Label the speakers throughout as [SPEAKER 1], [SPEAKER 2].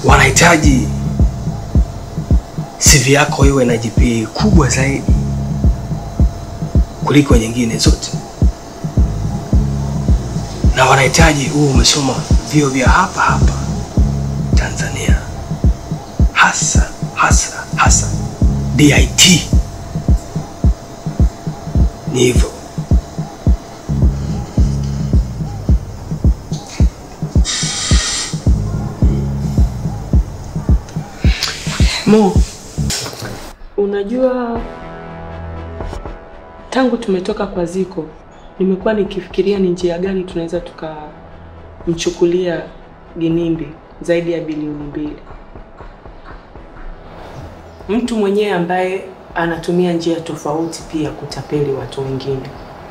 [SPEAKER 1] wanahitaji CV yako iwe na GPA kubwa zaidi kuliko nyingine zote, na wanahitaji huo umesoma vio vya hapa hapa Tanzania, hasa hasa hasa DIT. Ni hivyo.
[SPEAKER 2] Mo, unajua tangu tumetoka kwa Ziko nimekuwa nikifikiria ni njia gani tunaweza tukamchukulia Ginimbi zaidi ya bilioni mbili. Mtu mwenyewe ambaye anatumia njia tofauti pia kutapeli watu wengine.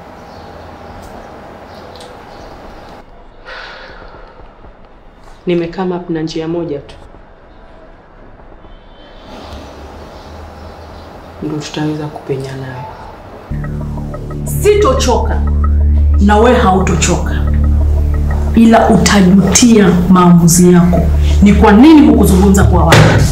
[SPEAKER 2] Nimekama up na njia moja tu ndio tutaweza kupenya nayo.
[SPEAKER 3] Sitochoka na we hautochoka, ila utajutia maamuzi yako. Ni kwa nini hukuzungumza kwa wakati?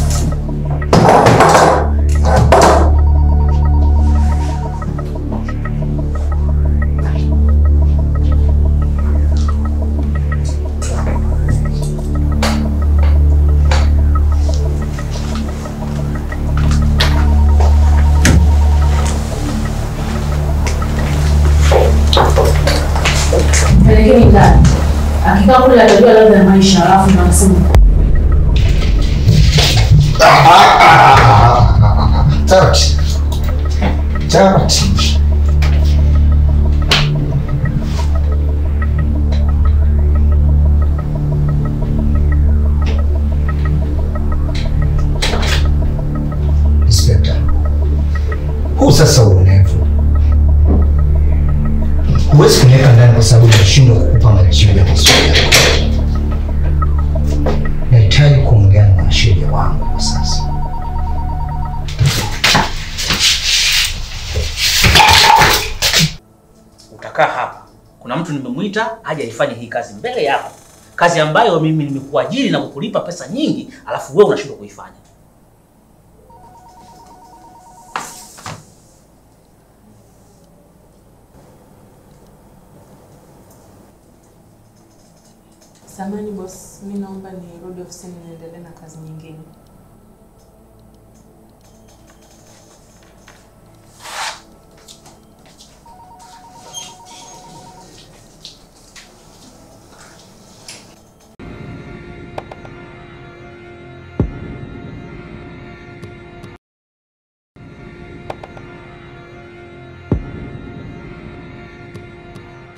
[SPEAKER 3] Pelekeni ndani, akikaa kule atajua ladha ya maisha, alafu ndo anasema
[SPEAKER 4] Taratibu. Taratibu. Inspekta, huu sasa uonevu huwezi kuniweka ndani kwa sababu nashindwa kukupa majibu ya maswali yako. Nahitaji kuongea na mwanasheria wangu kwa sasa.
[SPEAKER 5] utakaa hapa. Kuna mtu nimemwita aje aifanye hii kazi mbele yako, kazi ambayo mimi nimekuajiri na kukulipa pesa nyingi, alafu wewe unashindwa kuifanya.
[SPEAKER 2] Samani boss, mi naomba nirudi ofisini niendelee na kazi nyingine.